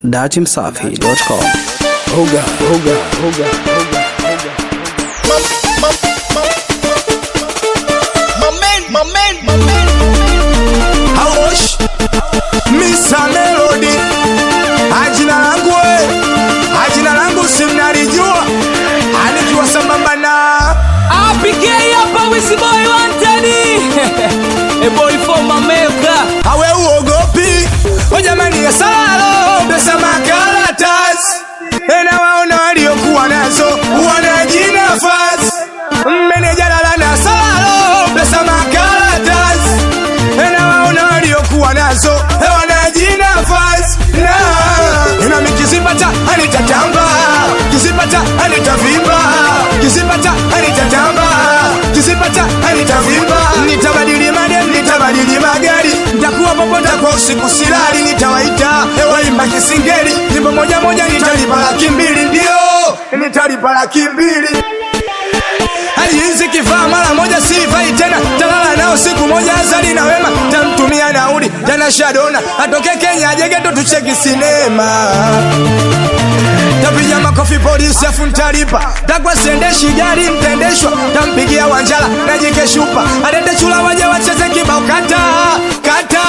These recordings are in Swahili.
datimsafi.com. Hoga, hoga, hoga, hoga. Haosh Misa Melody Ajina langu we Ajina langu simnalijua Anikiwa sambamba na APK hapa Wisiboy Wantani A boy for Mameka Hawe uogopi O jamani ya salalo Pesa makaratas Ena waona waliokuwa nazo Wanajina fast Meneja lala na salalo Pesa makaratas Ena waona waliokuwa nazo Wanajina fast Na Ina mikizipata Anitatamba Kizipata Anitavimba Kizipata Anitatamba Kizipata Anitavimba Nitabadili madem Nitabadili magari Nitakuwa popote kwa usiku silali Nitawaita Waimba kisingeli Nyimbo moja moja Nitalipa laki mbili Ndio Nitalipa laki mbili hali hizi kifaa mara moja sifai tena talala nao siku moja azali na wema tamtumia nauli tena shadona atoke kenya ajegeto tucheki sinema tapiga makofi polisi afu ntalipa takwa siendeshi gari mtendeshwa tampigia wanjala najike shupa alete chula waje wacheze kibao kata kata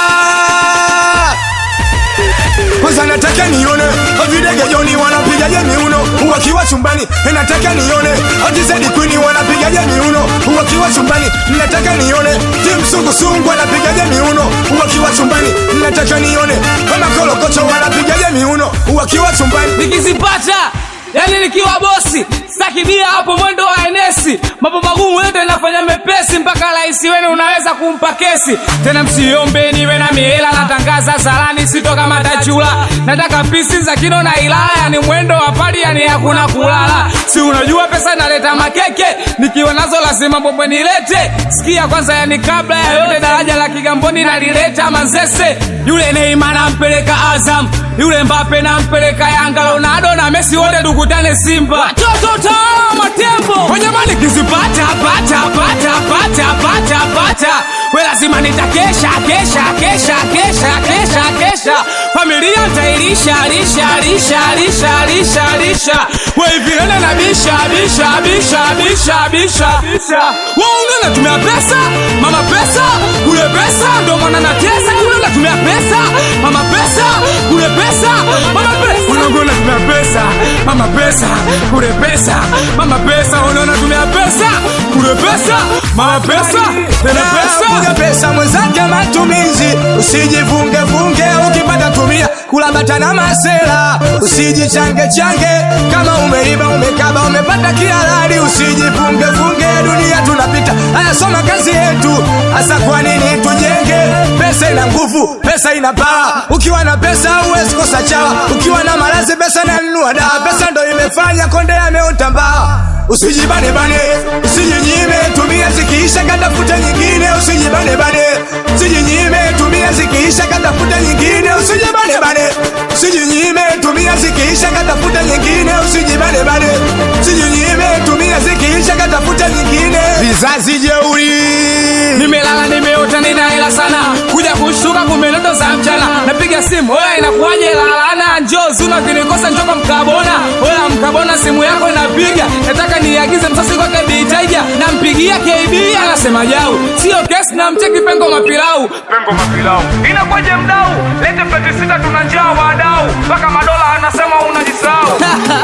kwanza nataka nione videge joni wanapigaje miuno wakiwa chumbani nataka nione atizedi kwini wanapigaje miuno wakiwa chumbani nataka nione timsungusungu wanapigaje miuno wakiwa chumbani nataka nione kama kolokocho wanapigaje miuno wakiwa chumbani nikizipata yani nikiwa bosi sakibia hapo mwendo wa enesi mambo magumu yote nafanya mepesi mpaka rahisi wenu unaweza kumpa kesi tena msiombe niwe na miela natangaza salani sitoka matachula nataka pisi za kino na ilaya ni mwendo wa pali yani hakuna kulala si unajua pesa naleta makeke nikiwa nazo lazima bombwe nilete sikia kwanza yani kabla ya yote daraja la kigamboni nalileta manzese yule neima nampeleka azam yule mbape nampeleka yanga ronaldo na mesi wote dukutane simba watoto utaona matembo wanyamani kizipata pata pata pata pata pata we lazima nitakesha kesha kesha kesha kesha kesha familia ntailisha lisha lisha lisha lisha lisha we vilele na bisha bisha bisha bisha bisha bisha waunga natumia pesa mama pesa kule pesa ndo maana natesa kule natumia pesa mama pesa kule pesa mama pesa unaona natumia pesa mama pesa kule pesa mama pesa unaona natumia pesa kule pesa mama pesa tena pesa Piga pesa mwenzake matumizi usijivungevunge ukipata tumia kulabata na masela usijichange change kama umeiba umekaba umepata kihalali usijivungevunge dunia tunapita haya soma kazi yetu hasa kwa nini tujenge pesa ina nguvu pesa ina paa ukiwa na pesa huwezi kosa chawa ukiwa na malazi pesa nanunua dawa pesa ndo imefanya konde ameota mbaa usijibanebane usijinyime tumia zikiisha katafuta nyingine usijibanebane usijinyime tumia zikiisha katafuta nyingine usijibanebane usijinyime tumia zikiisha katafuta nyingine usijibanebane usijinyime tumia zikiisha katafuta nyingine vizazi jeuri nimelala nimeota nina hela sana kuja kushtuka kumbe ndoto za mchana napiga simu oya inakuwaje lalana njoo zuna kinikosa njoka mkabona oya mkabona simu yako inapiga nataka niagize msasi kwake bitaija nampigia kb anasema jau sio kesi na mcheki pengo mapilau pengo mapilau inakuwaje mdau lete pleti sita tuna njaa wadau mpaka madola anasema unajisahau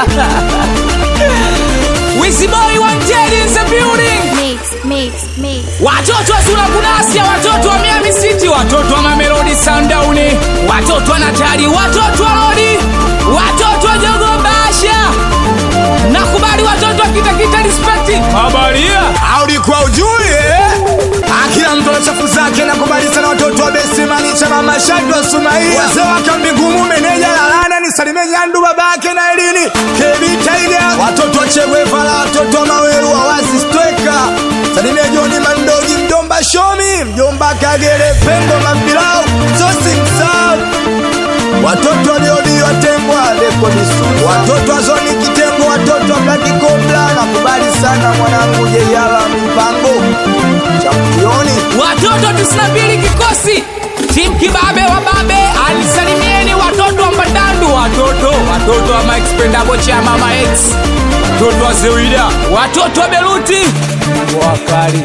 Wizboy wanted in the building Mix, mix, mix. watoto wa Zura Kunasia, watoto wa Miami City, watoto wa Mamelodi Sundown, watoto wa Natali, watoto wa Lodi, watoto wa Jogo Basha, nakubali watoto wa Kitakita Respect, habaria aulikuwa ujui eh? Ah, kila mtu ana chafu zake nakubali sana watoto wa besimani chama mashadu wa sumaia wazee wa kambi ngumu meneja lalana ni salime nyandu babake na elini kebi taiga watoto wa chegwefala watoto wa maweru wa wazi stweka salime joni mandogi mjomba shomi mjomba kagere pengo mapilau sosi msau watoto waliodiwa tembwa lekodisu watoto wa zoni kitengo watoto wa blaki kobla nakubali sana mwanangu jeyala mipango championi watoto 92 kikosi tim kibabe wa babe alisalimieni watoto wa mbadandu watoto watoto wa Mike Spendabo cha mama X watoto wa Zewida watoto wa Beruti wakali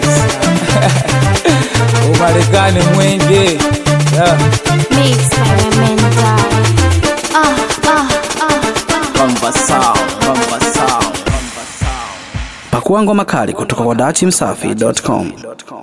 umarekani mwenge yeah. Mix experimental. Ah, ah, ah, ah. Bamba sound, bamba sound, bamba sound. Pakua ngoma kali kutoka kwa dachimsafi.com.